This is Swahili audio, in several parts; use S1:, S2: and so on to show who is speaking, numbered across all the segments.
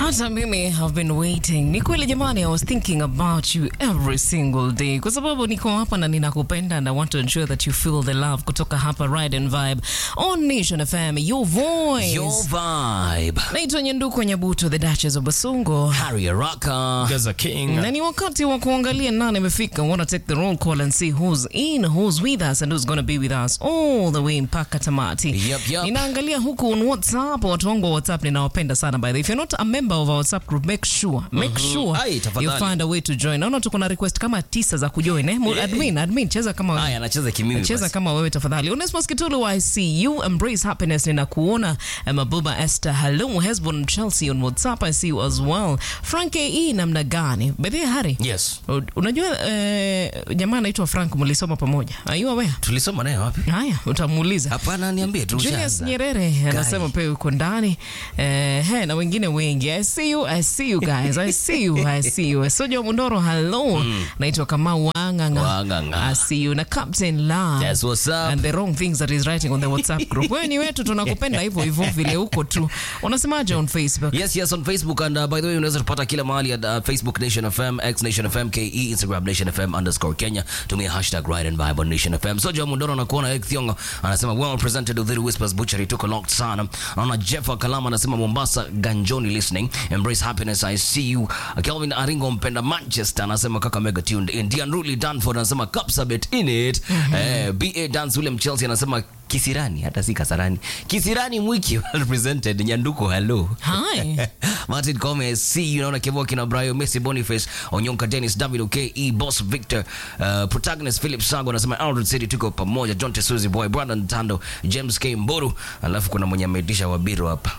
S1: hata mimi have been waiting. Ni kweli jamani, I was thinking about you every single day, kwa sababu niko hapa na ninakupenda and I want to ensure that you feel the love kutoka hapa Ride and Vibe on Nation FM, your voice.
S2: Your vibe.
S1: Naitwa Nyenduko Nyabuto, the Duchess of Basungo.
S2: Harry Araka.
S3: Gaza King.
S1: na ni wakati wa kuangalia nani amefika. wanna take the roll call and see who's in, who's with us and who's gonna be with us all the way mpaka tamati.
S2: Yup, yup.
S1: Ninaangalia huku on WhatsApp, watu wangu wa WhatsApp ninawapenda sana by the way. If you're not a member of our WhatsApp group, make sure, make sure
S2: Ai, tafadhali.
S1: you find a way to join. Naona tuko na request kama tisa za kujoin eh. Mu- Admin, admin cheza kama wewe.
S2: Haya, anacheza kimimi.
S1: Cheza
S2: basi.
S1: kama wewe tafadhali. Onesmus Kitulu, I see you. Embrace happiness, ninakuona. Mabuba Esther, hello. Hesbon Chelsea on WhatsApp, I see you as well. Frank E, namna gani? By the way, Harry,
S2: Yes.
S1: u- unajua eh, jamaa anaitwa Frank, mlisoma pamoja. Are you aware?
S2: Tulisoma naye wapi?
S1: Haya, utamuuliza.
S2: Hapana, niambie tu.
S1: Julius
S2: ushaanza.
S1: Nyerere anasema pia yuko ndani eh, he, na wengine wengi. I see you, I see you guys. I see you, I see you. Soja Mundoro, hello. Naitwa Kamau Wanganga.
S2: Wanganga.
S1: I see you. Na Captain La.
S2: That's what's up.
S1: And the wrong things that he's writing on the WhatsApp group. Wewe ni wetu tunakupenda hivyo hivyo vile huko tu. Unasemaje on Facebook?
S2: Yes, yes, on Facebook and uh, by the way unaweza tupata kila mahali at uh, Facebook Nation FM, X Nation FM, KE, Instagram Nation FM underscore Kenya. Tumia hashtag Ride and Vibe on Nation FM. So Joe Mundoro anakuona Eric Thiongo anasema well presented Udhiri Whispers Butchery took a lot sana. Naona Jeff Kalama anasema Mombasa Ganjoni listening. Embrace happiness I see you. Kelvin Aringo mpenda Manchester anasema kaka mega tuned in. Dian Ruli Danford anasema Kapsabet in it. Eh, BA Dance William Chelsea anasema Kisirani hata si Kasarani. Kisirani Mwiki represented Nyanduko hello.
S1: Hi.
S2: Martin Gomez, see you naona Kevo kina Brayo, Messi Boniface, Onyonka Dennis, David OKE, Boss Victor, uh, protagonist Philip Sango anasema Aldred City tuko pamoja, John Tesuzi Boy, Brandon Tando, James K Mboru, alafu kuna mwenye ameitisha Wabiro hapa.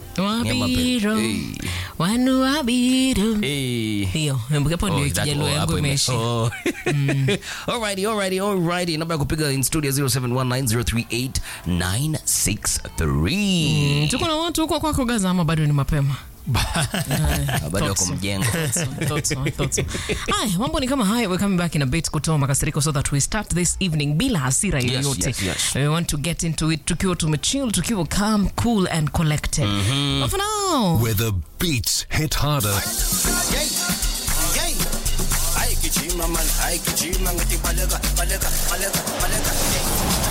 S1: Wabiro.
S2: Hey.
S1: Wanu wabiro.
S2: Hey.
S1: Hiyo, hapo
S2: Oh,
S1: ndio
S2: that-
S1: kijaluo
S2: oh,
S1: yangu
S2: hapo ime-
S1: imeisha.
S2: oh. Alrighty, alrighty, alrighty. Namba ya kupiga in studio 0719038963.
S1: Tuko na watu huko kwako Gaza ama bado ni mapema?
S2: Bado wako mjengo.
S1: Thought so, thought so. Haya, mambo ni kama haya. We're coming back in a bit kutoa makasiriko so that we start this evening bila hasira
S2: Yes,
S1: yoyote.
S2: yes, yes.
S1: We want to get into it tukiwa tumechill, tukiwa calm, cool and collected. But for now,
S4: Where the beats hit harder
S5: Yay! Yay! Ay, kichima man, ay, kichima ngati balaga, balaga, balaga, balaga. Yay!